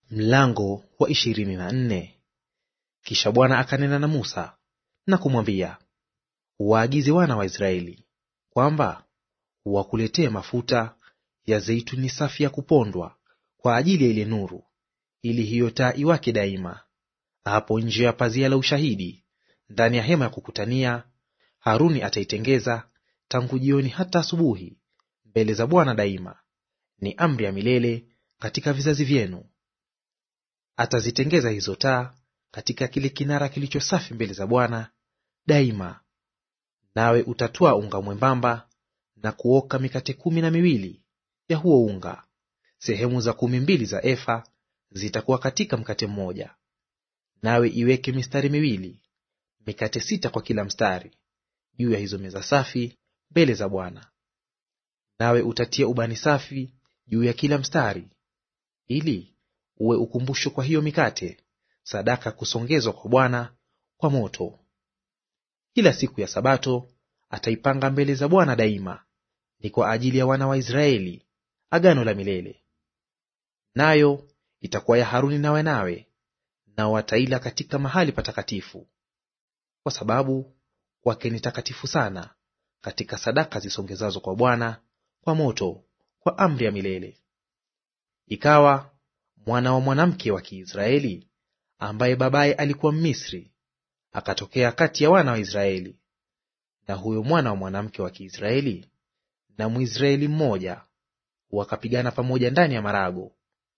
Mlango wa ishirini na nne. Kisha Bwana akanena na Musa na kumwambia, waagize wana wa Israeli kwamba wakuletee mafuta ya zeituni safi ya kupondwa kwa ajili ya ile nuru, ili hiyo taa iwake daima. Hapo nje ya pazia la ushahidi ndani ya hema ya kukutania, Haruni ataitengeza tangu jioni hata asubuhi mbele za Bwana daima; ni amri ya milele katika vizazi vyenu. Atazitengeza hizo taa katika kile kinara kilicho safi mbele za Bwana daima. Nawe utatwaa unga mwembamba na kuoka mikate kumi na miwili ya huo unga; sehemu za kumi mbili za efa zitakuwa katika mkate mmoja. Nawe iweke mistari miwili, mikate sita kwa kila mstari, juu ya hizo meza safi mbele za Bwana. Nawe utatia ubani safi juu ya kila mstari, ili uwe ukumbusho kwa hiyo mikate, sadaka ya kusongezwa kwa Bwana kwa moto. Kila siku ya Sabato ataipanga mbele za Bwana daima; ni kwa ajili ya wana wa Israeli, agano la milele. Nayo itakuwa ya Haruni na wanawe, nao wataila katika mahali patakatifu, kwa sababu kwake ni takatifu sana, katika sadaka zisongezazo kwa Bwana kwa moto, kwa amri ya milele. Ikawa mwana wa mwanamke wa Kiisraeli ambaye babaye alikuwa Mmisri akatokea kati ya wana wa Israeli, na huyo mwana wa mwanamke wa Kiisraeli na Mwisraeli mmoja wakapigana pamoja ndani ya marago.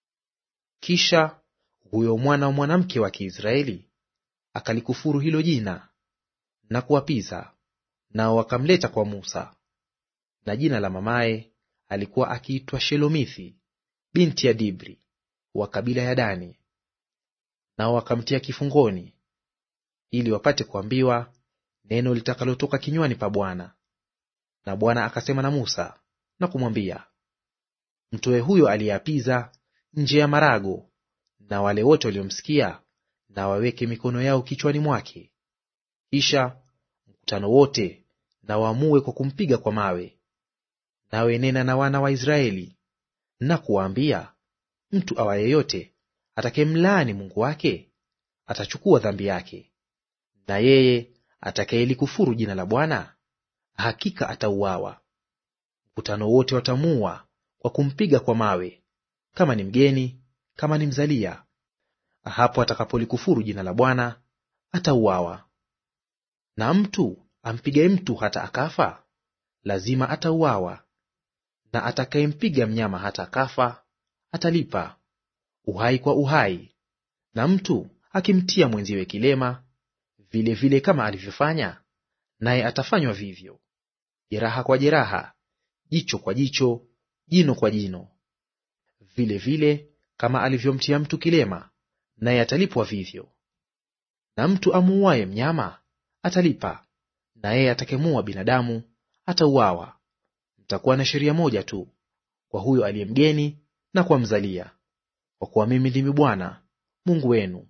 Kisha huyo mwana wa mwanamke wa Kiisraeli akalikufuru hilo jina na kuwapiza, nao wakamleta kwa Musa. Na jina la mamaye alikuwa akiitwa Shelomithi binti ya Dibri wa kabila ya Dani. Nao wakamtia kifungoni, ili wapate kuambiwa neno litakalotoka kinywani pa Bwana. Na Bwana akasema na Musa na kumwambia, mtoe huyo aliyeapiza nje ya marago, na wale wote waliomsikia na waweke mikono yao kichwani mwake. Kisha mkutano wote na waamue kwa kumpiga kwa mawe. Nawe nena na wana wa Israeli na kuwaambia, mtu awa yeyote atakayemlaani Mungu wake atachukua dhambi yake, na yeye atakayelikufuru jina la Bwana hakika atauawa. Mkutano wote watamuua kwa kumpiga kwa mawe, kama ni mgeni, kama ni mzalia; hapo atakapolikufuru jina la Bwana atauawa. Na mtu ampigaye mtu hata akafa, lazima atauawa; na atakayempiga mnyama hata akafa atalipa uhai kwa uhai. Na mtu akimtia mwenziwe kilema, vile vile kama alivyofanya, naye atafanywa vivyo. Jeraha kwa jeraha, jicho kwa jicho, jino kwa jino. Vile vile kama alivyomtia mtu kilema, naye atalipwa vivyo. Na mtu amuuaye mnyama atalipa, na yeye atakayemuua binadamu atauawa. Mtakuwa na sheria moja tu kwa huyo aliye mgeni na kwa mzalia, kwa kuwa mimi ndimi Bwana Mungu wenu.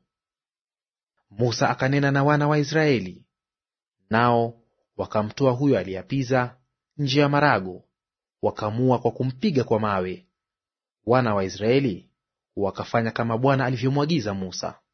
Musa akanena na wana wa Israeli, nao wakamtoa huyo aliyeapiza nje ya marago, wakamuua kwa kumpiga kwa mawe. Wana wa Israeli wakafanya kama Bwana alivyomwagiza Musa.